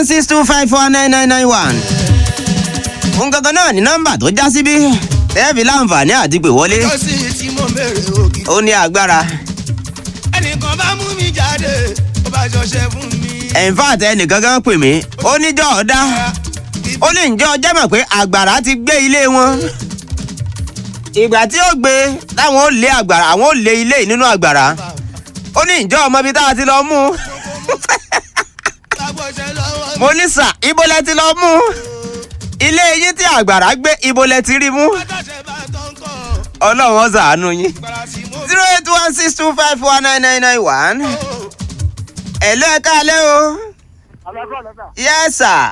one six two five four nine nine nine one. òun gangan náà ní nọ́mbà tó já síbí tẹ́ẹ̀fì láǹfààní àti pè wọlé tó sì tí mo bèrè òkè. ó ní agbára. ẹnìkan bá mú mi jáde ó bá ṣọṣẹ fún mi. ẹ̀ǹfààtì ẹnìkan kan pè mí ó níjọ́ ọ̀dá ó ní ǹjẹ́ ọjọ́ mọ̀ pé àgbàrá ti gbé ilé wọn. ìgbà tí ó gbé táwọn ó lé àgbàrá àwọn ó lé ilé yìí nínú àgbàrá ó ní ǹjẹ́ ọmọ ibi tá a ti lọ mú un. lágbọ̀ṣẹ́ lọ́wọ́ mi. mo ní sà ibo lẹ ti lọ mú un. ilé yín tí àgbàrá gbé ibo lẹ ti rí mú. bàtàṣẹ bá tán kọ́ ọlọ́run ó ṣàánú yín. gbàrà sí mo zero eight one six two five four nine nine nine one. ẹ̀lú ẹ̀ káalẹ́ o. yes sir.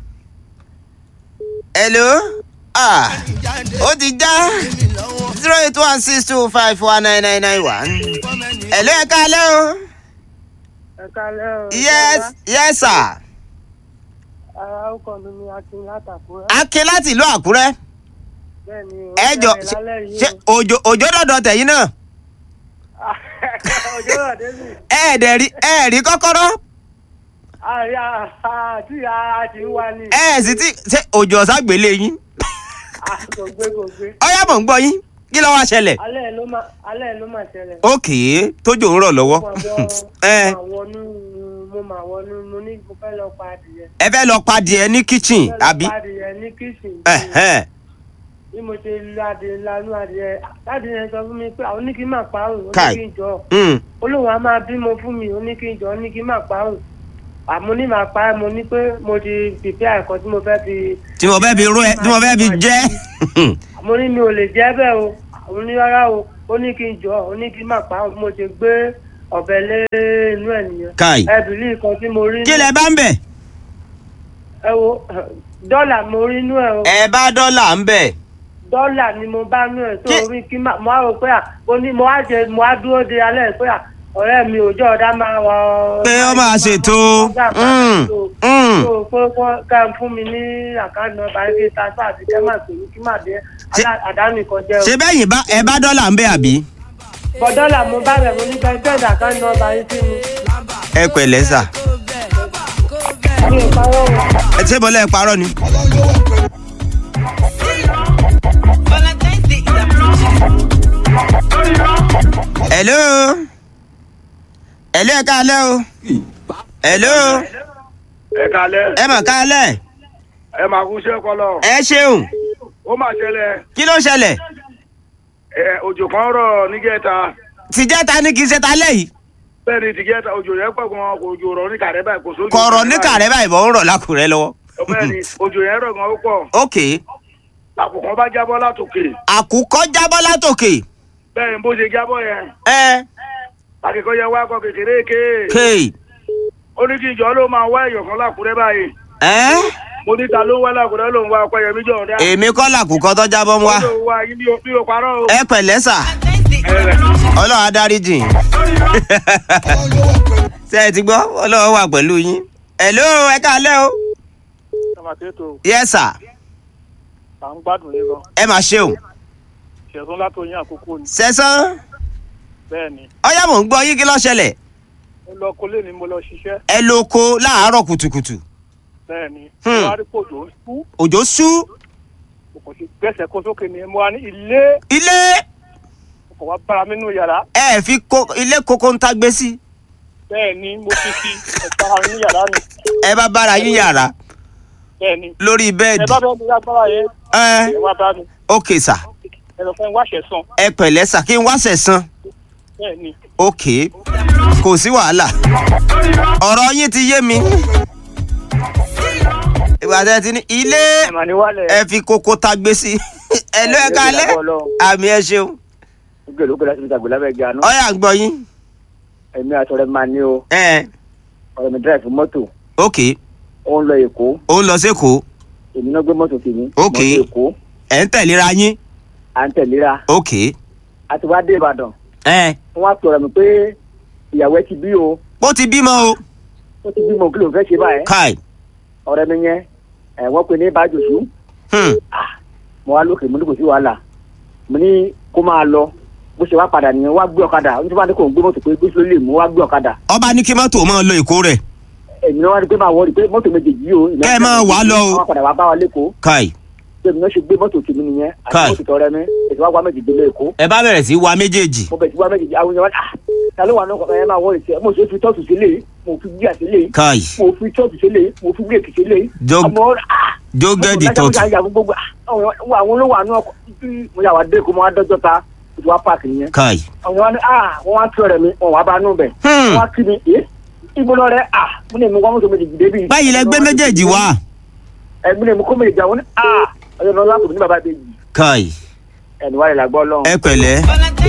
hello. ah jáde ó ti já mi lọ́wọ́. zero eight one six two five four nine nine nine one. kọ́mẹ́ni ẹ̀lú ẹ̀ káalẹ́ o. ẹ kálẹ́ o. yes yes sir. ara ọkọ mi ni akin látàkùrẹ́. akin láti ìlú àkúrẹ́. bẹ́ẹ̀ ni o. ẹ jọ bẹ̀rẹ̀ lálẹ́ yìí ṣe o. òjò òjò dọ̀dọ̀ tẹ̀yìn náà. ọjọ́ rẹ̀ débi. ẹ̀ẹ́dẹ̀ rí ẹ̀ẹ́rí kọ́kọ́rọ́. àyà àti àti ń wá ní. ẹ̀ sì ti ṣe òjò ọ̀sán gbélé yín. Ah, kò gbé kò gbé. ọ̀yá mọ̀ ń gbọ́ yín kí ló wá ṣẹlẹ̀. alẹ́ ló máa alẹ́ ló máa ṣẹlẹ̀. ókè tójò ń rọ̀ lọ́wọ́. mo máa ẹ wọ- mo máa wọnú mo máa wọnú mo ní mo fẹ́ lọ pa adìyẹ. ẹ fẹ́ lọ padìẹ ní kitchen mo fẹ́ lọ àbí. pa adìyẹ ní kíṣìn. Ẹ̀hẹ́n. bí mo ṣe lu adìyẹ lanú adìyẹ adìyẹ sọ fún mi pé àwọn ní kí n máa pa òun ó ní Kai. kí n jọ Mm. olóhùn á máa bímọ fún mi ó ní kí n jọ ó ní kí n máa pa òun àmọ́ ní máa pa ẹ́ mo ní pé mo ti pèpè àìkọ́ tí mo fẹ́ fi tí mo fẹ́ fi rú ẹ tí mo fẹ́ fi jẹ́. àmọ́ ní mi ò lè jẹ́ bẹ́ẹ̀ o àwọn ní rárá o ó ní kí n jọ ó ní kí n máa pa òun bí mo ṣe gbé ọ̀bẹ lé inú ẹ̀ nìyẹn Kai. ẹbìlì kan tí mo rí kí lẹ bá ń bẹ̀. ẹ wo dọ́là mo rí inú ẹ̀ o ẹ bá dọ́là ń bẹ̀. dọ́là ni mo bá nú ẹ̀ tó Kí- rí kí n máa mo á rò pé à mo ní mo á jẹ mo á dúró de alẹ́ pé à ọ̀rẹ́ mi òjò ọ̀dá máa wọ. pé ó máa ṣètò. Mm. Mm. tó pé wọ́n ká ń fún mi ní àkáǹtì nọ́mbà ẹgbẹ́ tasọ́ àti kẹ́mà pè mí kí màá dé Ṣé- alá- àdánù kan jẹ́ o. ṣé bẹ́yìn bá ẹ bá dọ́là ń bẹ̀ àbí. bọ́dọ́là mo bá bẹ̀ mo ní kẹ́ send àkáǹtì nọ́mbà yín sí mi. ẹ pẹ̀lẹ́ sà. mi ò parọ́ o. ẹ ṣé bọ́lá ẹ parọ́ ni. hello. hello ẹ káalẹ́ o. hello. ẹ kalẹ ẹ mọ̀ káalẹ́. ẹ máa kú iṣẹ́ ọpọlọ ẹ ṣeun. ó máa ṣẹlẹ̀ kí ló ṣẹlẹ̀. ẹ òjò kan rọ̀ nígẹta tìjẹ́ta ni kì í ṣe ta lẹ́yìn. bẹ́ẹ̀ ni tìgẹta òjò yẹn pọ̀ gan kò òjò rọ̀ ní kàrẹ́ báyìí kò sójú kọ̀rọ̀ ní kàrẹ́ báyìí bọ̀ ń rọ̀ lákùrẹ́ lọ́wọ́. bẹ́ẹ̀ ni òjò yẹn rọ̀ gan ó pọ̀ ok àkùkọ bá jábọ́ látòkè àkùkọ jábọ́ látòkè. bẹ́ẹ̀ ni bó ṣe jábọ́ yẹn ẹ akẹ́kọ̀ọ́ yẹn wá kọ kékeré ké kéè. ó ní kí ìjọ ló máa wá èèyàn kan lákùrẹ́ báyìí ẹ mo ní ta ló ń wá lákùrẹ́ ló ń wá ọpẹ́ yẹmí jọ ọ̀dá èmi kọ́ làkùkọ tó jábọ́ ń wá. ó ló ń wá yín bí o parọ́ o. ẹ pẹ̀lẹ́ sà ọlọ́run adarí jìn. ṣé ẹ ti gbọ́ ọlọ́run wà pẹ̀lú yín. hello ẹ káalẹ́ o. tàmátẹ́tò yes sir à ń gbádùn yín lọ ẹ máa ṣeun. ṣẹ̀sùn látòyìn àkókò ni sẹ́sán bẹ́ẹ̀ ni ọyá mò ń gbọ́ yín kí ló ṣẹlẹ̀. mo lọ kólé ni mo lọ ṣiṣẹ́ ẹ lo oko láàárọ̀ kùtùkùtù. bẹ́ẹ̀ ni Hmm. mo wá rí pòjò ń sú òjò sú mo kò sí gbẹ́sẹ̀ kó sókè ni mo wá ní ilé ilé mo kò wá bára mi nínú yàrá ẹ fi ko- ilé koko ń tagbé sí. bẹ́ẹ̀ ni mo ti fi ọ̀pára mi ní yàrá ni ẹ bá bára yín yàrá bẹ́ẹ̀ ni lórí ẹ bẹ́ẹ̀dì. bá bẹ́ẹ̀ ní agbára yẹn ẹ ẹ wá bá mi ok sà ẹ lọ fẹ́ wáṣẹ̀ sàn ẹ pẹ̀lẹ́ sà kí n wá sẹ̀sán. bẹ́ẹ̀ ni ok kò sí wàhálà ọ̀rọ̀ yín ti yé mi. ìgbà tẹ́ ti ní ilé ẹ̀mà ni wálẹ̀ ẹ fi koko tagbé sí. ẹ ló ẹ kálẹ̀ àmì ẹ ṣeun. gbèrò gbèrò láti fi tàgbé lábẹ́ gíga náà ọyà ń gbọ́ yín. èmi àtọ̀rẹ́ máa ní o ẹ ọ̀rẹ́ mi dráìfù mọ́tò ok ó ń lọ èkó ó ń lọ sékòó èmi náà gbé mọ́tò tèmi Ok. mọ́tò èkó ẹ̀ ń tẹ̀léra yín à ń tẹ̀léra ok a ti wá dé ìbàdàn ẹ wọ́n á pe ọ̀rẹ́ mi pé ìyàwó ẹ ti bí o ó ti bímọ o ó ti bímọ kí ló ń fẹ́ ṣe báyẹn kai ọ̀rẹ́ mi yẹn ẹ̀ wọ́n pe ní bájòsú hmm. mo wá lókè mo ní kò sí wàhálà mo ní kó máa lọ bó ṣe wá padà nìyẹn wá gbé ọ̀kadà nítorí wọn ní kò ń gbé mọ́tò pé gbé sílé lè mú wá gbé ọ̀kadà ọba ní kí mọ́tò máa lọ èkó rẹ̀ èmi náà wá rí pé máa wọ́ọ̀rì pé mọ́tò méjèèjì yìí o. Kẹ́ ẹ máa wà lọ o. àwọn padà wá bá wa lẹ́kọ̀ọ́ káì pé mi náà ṣe gbé mọ́tò tèmi nìyẹn àti Kai. mọ́tò tọrẹ mi èsì wá wá méjì délé èkó ẹ bá bẹ̀rẹ̀ sí wa méjèèjì mo bẹ̀ sí wá méjì àwọn èèyàn wá ah ta ló wà náà kọ̀ọ̀kan yẹn máa wọ́ọ̀rì sí ẹ mo ṣe fi tọ́tù sílé mo fi gbíà sílé káì mo fi tọ́tù sílé mo fi bírèkì sílé Jog- àmọ́ ah jógẹ́dì mọ́tò tọ́tù lájà yà gbogbo àwọn àwọn olówó àánú ọkọ̀ tí mo yà wá dé kó mo wá dọ́jọ́ ta mo ti wá páàkì nìyẹn káì àwọn wa ni ah wọn wá tí ọ̀rẹ́ mi wọn wá bá nù bẹ Hmm. wọn wá kí mi ẹ ibo lọ rẹ ah mo ní èmi wọn mọtò méjì dìde bí. báyìí lẹ gbé méjèèjì wá ẹ mo ní èmi kó méjì àwọn ní ah ọjọ́ náà lápò ní bàbá bèjì káì ẹni wà lè la gbọ́ lọ́hùn. ẹ pẹ̀lẹ́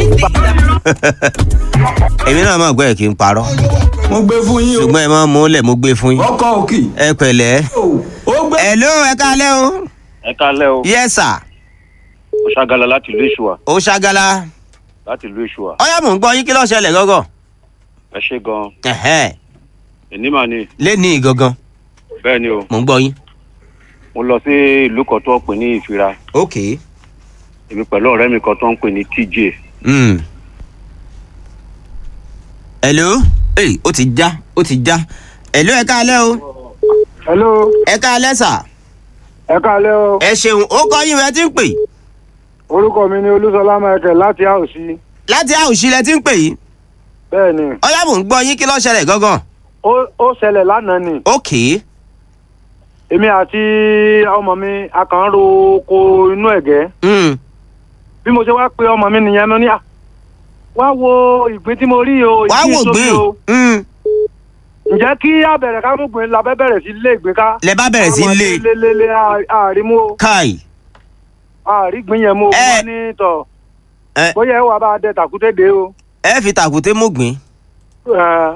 èmi náà máa gbọ́ ẹ̀ kí n parọ́ mo gbé fún yín o ṣùgbọ́n ẹ máa mú lẹ̀ mo gbé fún yín ọkọ òkì ẹ pẹ̀lẹ́ ó gbé. hello ẹ káalẹ́ o ẹ kálẹ́ o yes sir ó ṣàgàlà láti ìlú ìṣùwà ó ṣàgàlà láti ìlú ìṣùwà ọyá mò ń gbọ́ yín kí ló ṣẹlẹ̀ gọ́gọ́ ẹ ṣe gan ẹ̀hẹ́ èní mà ní lẹ́ni gangan bẹ́ẹ̀ ni o mò ń gbọ́ yín mo lọ sí ìlú kan tó ń pè ní ìfira ok èmi pẹ̀lú ọ̀rẹ́ mi kan tó ń pè ní tj mm. hello hey, ó ti já ó ti já hello ẹ káalẹ́ o hello ẹ káalẹ́ sà ẹ káalẹ́ o ẹ ṣeun ó kọ́ yín rẹ ti ń pè orúkọ mi ni olúṣọlá michael láti àòsí láti àwùsí lẹ ti ń pè yìí bẹ́ẹ̀ ni ọyá mò ń gbọ́ yín kí ló ṣẹlẹ̀ gangan ó ó ṣẹlẹ̀ lánàá ni ok èmi àti ọmọ mi a kàn ń ro oko inú ẹ̀gẹ́ mm. bí mo ṣe wá pe ọmọ mi nìyẹn mo ní à wá wo ìgbín tí mo rí o wàá ìgbín wò tóbi gbé o mm. ǹjẹ́ kí abẹ̀rẹ̀ ká mú gbìn labẹ́ bẹ̀rẹ̀ sí lé ìgbín ká lẹ bá bẹ̀rẹ̀ sí lé lé lé lé àárín mú o káì àárín gbìn yẹn mú o Ẹ. wọ́n ní tọ̀ ẹ bóyá ẹ wà bá a dẹ tàkúté dé o ẹ fi tàkùté mú gbìn Ẹ,